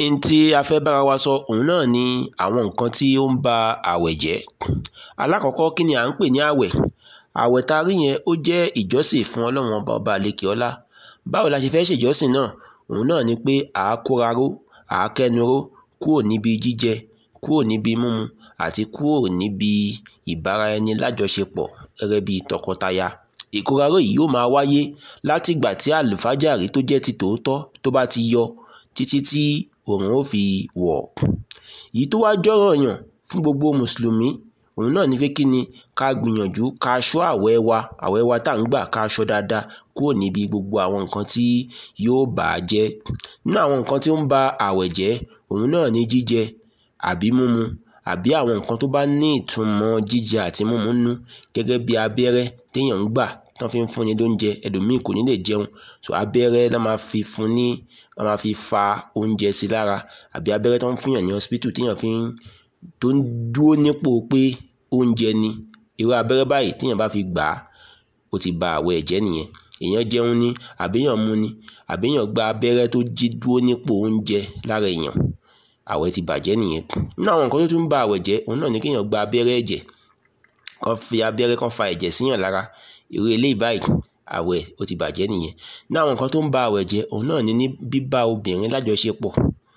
n tí a fẹ́ bára wa sọ òun náà ni àwọn nǹkan tí ó ń ba àwẹ̀ jẹ́ alákọ̀ọ́kọ́ kí ni à ń pè ní àwẹ̀ àwẹ̀ tá a rí yẹn ó jẹ́ ìjọsìn fún ọlọ́run ọba ọba àlekè ọlá báwo la ṣe fẹ́ ṣèjọsìn náà òun náà ni pé à á kóra ró à á kẹnu ró kúrò níbi jíjẹ kúrò níbi mímu àti kúrò níbi ìbára ẹni lájọṣepọ̀ gẹ́gẹ́ bí tọkọtaya ìkóraró yìí yóò máa wáyé látìgbà tí àlùfájàrí tó jẹ́ ti tòótọ́ tó bá ti yọ títí tí òòrùn ó fi wọ̀ èyí tó wá jọ́rọ̀ yàn fún gbogbo mùsùlùmí òun náà ní pé kí ni ká gbìyànjú ká ṣọ́ àwẹ̀ wa àwẹ̀ wa tá à ń gbà ká ṣọ́ dáadáa kúrò níbi gbogbo àwọn nǹkan tí yóò bà á jẹ́ nínú àwọn nǹkan tí ó ń ba àwẹ̀ jẹ́ òun náà ní jíjẹ àbí mímu àbí àwọn nǹkan tó bá ní ìtumọ̀ jíjẹ àti mímu nú gẹ́gẹ́ bí abẹ́rẹ́ téèyàn ń gbà tán fi ń fúnni lóúnjẹ ẹlòmíì kò ní lè jẹun so abẹ́rẹ́ la máa fi fún ní la máa fi fa oúnjẹ sí lára àbí abẹ́rẹ́ tó ń fúnyàn ní hospital téèyàn fi ń tó ń dúró nípò pé oúnjẹ ni irú abẹ́rẹ́ báyìí téèyàn bá fi gbà á ó ti ba àwẹ̀ jẹ́ nìyẹn èèyàn jẹun ní àbíyàn mu ni àbíyàn gba abẹ́rẹ́ tó jí dúró nípò oúnjẹ lára èèyàn àwẹ̀ ti bàjẹ́ nìyẹn nínú àwọn nǹkan tó tún ń ba àwẹ̀ jẹ́ òun náà ni kéèyàn gba abẹ́rẹ́ ẹ̀jẹ̀ kan fi abẹ́rẹ́ kan fa ẹ̀jẹ̀ síyàn lára irú eléyìí báyìí àwẹ̀ ó ti bàjẹ́ nìyẹn ní àwọn nǹkan tó ń ba àwẹ̀ jẹ́ òun náà ni ní bíbá obìnrin lájọṣepọ̀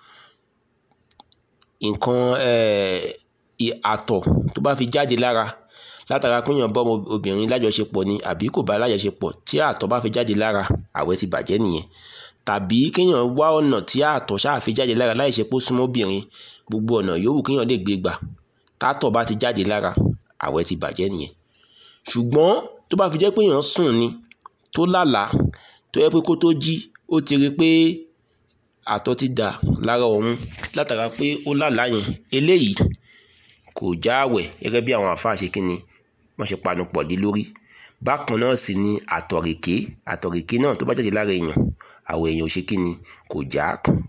nǹkan àtọ̀ tó bá fi jáde lára látara péyàn bọ́ obìnrin lájọṣepọ̀ ni àbí kò bá lájọṣepọ̀ tí àtọ̀ bá fi jáde lára àwẹ̀ ti bàjẹ́ nìyẹn tàbí kéèyàn wá ọ̀nà tí àtọ̀ ṣáà fi jáde lára láì ṣe pé ó súnmọ́ obìnrin gbogbo ọ̀nà yòówù kéèyàn lè gbé gbà tátọ̀ bá ti jáde lára àwẹ̀ ti bàjẹ́ nìyẹn ṣùgbọ́n tó bá fi jẹ́ pé èèyàn sùn ni tó lálàá tó yẹ pé kó tó jí ó ti rí pé àtọ̀ ti dà lára òun látara pé ó lálàá yẹn eléyìí kò já àwẹ̀ gẹ́gẹ́ bí àwọn àfáà ṣe kíni wọ́n ṣe panu pọ̀ lé lórí bákan náà sì ni àtọ̀rèké àtọ̀rèké náà tó bá jáde lára èèyàn àwẹ̀ èèyàn ò ṣe kíni kò já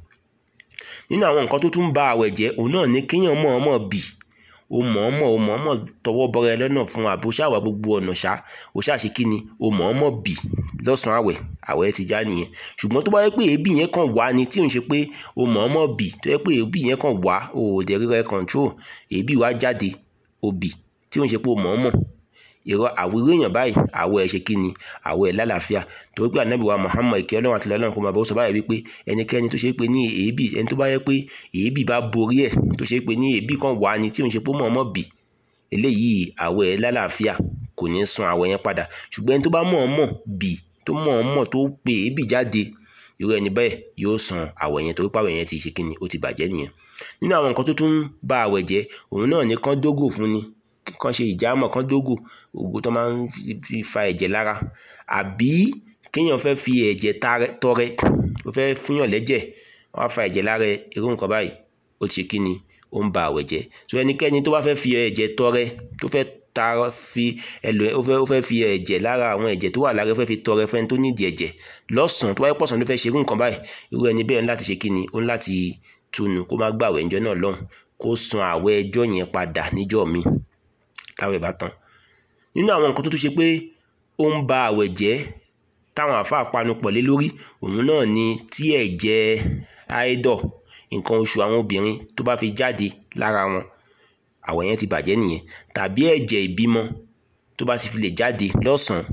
nínú àwọn nǹkan tó tún ń ba àwẹ̀ jẹ́ òun náà ni kéèyàn mọ̀ọ́mọ̀ bì o mọ̀ọ́mọ̀ o mọ̀ọ́mọ̀ tọwọ́ bọ́ra ẹ lọ́nà fún àbò ṣáwà gbogbo ọ̀nà ṣá o ṣáà ṣe kíni o mọ̀ọ́mọ̀ bì lọ́sàn-án àwẹ̀ àwẹ̀ ti já nìyẹn ṣùgbọ́n tó bá yẹ pé èébì yẹn kàn wá ni tí ò ń ṣe pé o mọ̀ọ́mọ̀ bì tó yẹ pé èébì yẹn kàn wá o ò dẹ̀ rírẹ control èébì wá jáde o bì tí ò ń ṣe pé o mọ̀ọ́mọ̀ ìrọ àwòrán èèyàn báyìí àwọ̀ ẹ̀ ṣe kí ni àwọ̀ ẹ̀ lálàáfíà torí pé ànábì wa Muhammad ìkẹ́ ọlọ́run àti ọlọ́run kò máa bọ́ sọ báyìí wípé ẹnikẹ́ni tó ṣe pé ní èébì ẹni tó bá yẹ pé èébì bá borí ẹ̀ tó ṣe pé ní èébì kan wà ní tí òun ṣe pé mọ̀ọ́mọ̀ bì eléyìí àwọ̀ ẹ̀ lálàáfíà kò ní san àwọ̀ yẹn padà ṣùgbọ́n ẹni tó bá mọ̀ọ́mọ̀ bì tó mọ̀ọ́mọ̀ tó pe èébì jáde irú ẹni bẹ́ẹ̀ yóò san àwẹ̀ yẹn torí pàwẹ̀ yẹn ti ṣe kí ni ó ti bàjẹ́ nìyẹn nínú àwọn nǹkan tó tún ba àwẹ̀ jẹ́ òun náà ní kán dógò fún ni kán ṣe ìjàmọ̀ kán dógò ògùn tó máa ń fi fa ẹ̀jẹ̀ lára àbí kéèyàn fẹ́ fi ẹ̀jẹ̀ tọrẹ ó fẹ́ fúnyàn lẹ́jẹ̀ wọ́n á fa ẹ̀jẹ̀ lára irú nǹkan báyìí ó ti ṣe kí ni ó ń ba àwẹ̀ jẹ́ so ẹnikẹ́ni tó bá fẹ́ fi ẹ̀jẹ̀ tọrẹ tó fẹ́ ta fi ẹlò ó fẹ́ ó fẹ́ fi ẹ̀jẹ̀ lára àwọn ẹ̀jẹ̀ tó wà lára ó fẹ́ fi tọrẹ fẹ́ni tó nídìí ẹ̀jẹ̀ lọ́sàn-án tó bá yẹ pọ̀sán ló fẹ́ ṣe irú nǹkan báyìí irú ẹni bẹ́ẹ̀ ń láti ṣe kí ni ó ń láti túnu kó má gbàwẹ̀ ńjọ́ náà lọ́hùn kó san àwẹ̀ ẹjọ́ yẹn padà níjọ́ míì táwẹ̀ bá tán nínú àwọn nǹkan tó tún ṣe pé ó ń ba àwẹ̀ jẹ́ táwọn àáfàá panupọ̀ lé lórí òun náà ni tí ẹ̀jẹ̀ áídọ̀ nǹkan oṣù àwọn obìnrin tó bá fi jáde lára wọn àwẹ̀ yẹn ti bàjẹ́ nìyẹn tàbí ẹ̀jẹ̀ ìbímọ tó bá ti fi lè jáde lọ́sàn-án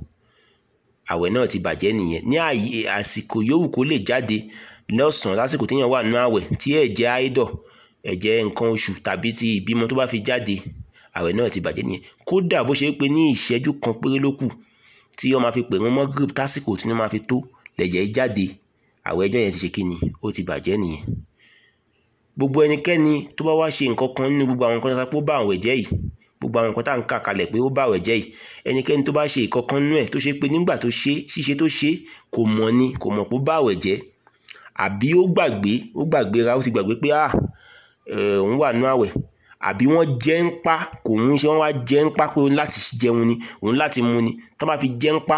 àwẹ̀ náà ti bàjẹ́ nìyẹn ní àsìkò yòówù kó lè jáde lọ́sàn-án lásìkò téèyàn wà nínú àwẹ̀ tí ẹ̀jẹ̀ áídọ̀ ẹ̀jẹ̀ nǹkan oṣù tàbí ti ìbímọ tó bá fi jáde àwẹ̀ náà ti bàjẹ́ nìyẹn kódà bó ṣe pé ní ìṣẹ́jú kan péré ló kù tí wọ́n máa fi pè wọ́n mọ́ grip tásìkò tí wọ́n máa fi tó lẹ̀jẹ̀ jáde àwẹ̀ ẹjọ́ yẹn ti ṣe kí ni ó ti bàjẹ́ nìyẹn gbogbo ẹnikẹ́ni tó bá wá ṣe nǹkan kan nínú gbogbo àwọn nǹkan tó bá àwẹ̀ jẹ́ yìí gbogbo àwọn nǹkan tá à ń kà kalẹ̀ pé ó bá àwẹ̀ jẹ́ yìí ẹnikẹ́ni tó bá ṣe nǹkan kan nínú ẹ̀ tó ṣe pé nígbà tó ṣe ṣíṣe tó ṣe kò mọ̀ ni kò mọ̀ pé ó bá àwẹ̀ jẹ́ àbí ó gbàgbé ó gbàgbé ra ó ti gbàgbé pé ah òun wà nínú àwẹ̀ àbí wọ́n jẹ́ ń pa kò ń ṣe wọ́n wá jẹ́ ń pa pé òun láti jẹun ni òun láti mu ni tó bá fi jẹ́ ń pa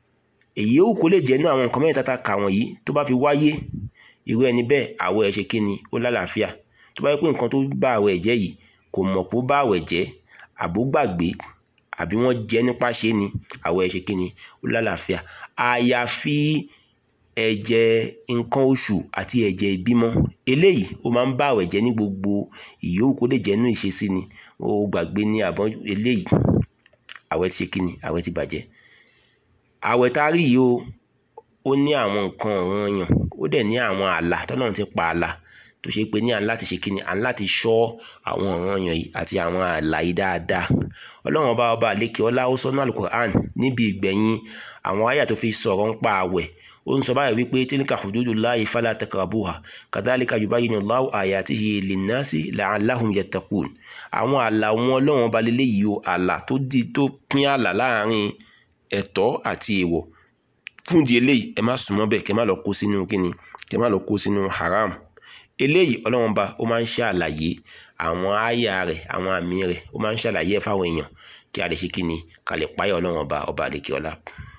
èyí ó kó lè jẹ́ inú àwọn nǹkan mẹ́rin tata kà wọ̀nyí tó bá fi wáyé irú ẹni bẹ́ẹ̀ àwọ̀ ẹ̀ ṣe kí ni ó lálàáfíà tó bá yẹ pé nǹkan tó bá àwọ̀ ẹ̀ jẹ́ yìí kò mọ̀ pé ó bá àwẹ̀ jẹ́ àbó gbàgbé àbí wọ́n jẹ́ nípa ṣe ni àwọ̀ ẹ̀ ṣe kí ni ó lálàáfíà àyàfi ẹ̀jẹ̀ nǹkan oṣù àti ẹ̀jẹ̀ ìbímọ eléyìí ó máa ń bá àwẹ̀ jẹ́ ní gbogbo ìyókù kó lè jẹ́ inú ìṣesí ni ó gbàgbé ní àbọ̀ eléyìí àwẹ̀ ti ṣe kí ni àwẹ̀ ti bàjẹ́ àwẹ̀ tá a rí yìí o ó ní àwọn nǹkan ọ̀ranyàn ó dẹ̀ ní àwọn ààlà tọ́lọ́run ti pa ààlà tó ṣe pé ní à ń láti ṣe kí ni à ń láti ṣọ́ àwọn ọ̀ranyàn yìí àti àwọn ààlà yìí dáadáa ọlọ́run ọba ọba àlékè ọlá ó sọ́nà alukur'an níbi ìgbẹ̀yìn àwọn àyà tó fi sọ̀rọ̀ ń pa àwẹ̀ ó ń sọ báyìí wípé tilka hududullahi fala takrabuha kadhalika yubayyinu Allahu ayatihi linnasi la'allahum yattaqun àwọn ààlà wọn ọlọ́run ọba lélẹ́yìí o ààlà tó di tó pín ààlà láàrin ẹ̀tọ́ àti èèwọ̀ fún di eléyìí ẹ má súnmọ́ bẹ́ẹ̀ kẹ́ má lọ kó sínú kíni kẹ́ má lọ kó sínú haram eléyìí ọlọ́run ọba ó máa ń ṣàlàyé àwọn àyà rẹ̀ àwọn àmì rẹ̀ ó máa ń ṣàlàyé ẹ̀ fáwọn èèyàn kí a lè ṣe kíni ká lè páyà ọlọ́run ọba ọba àlekè ọlá.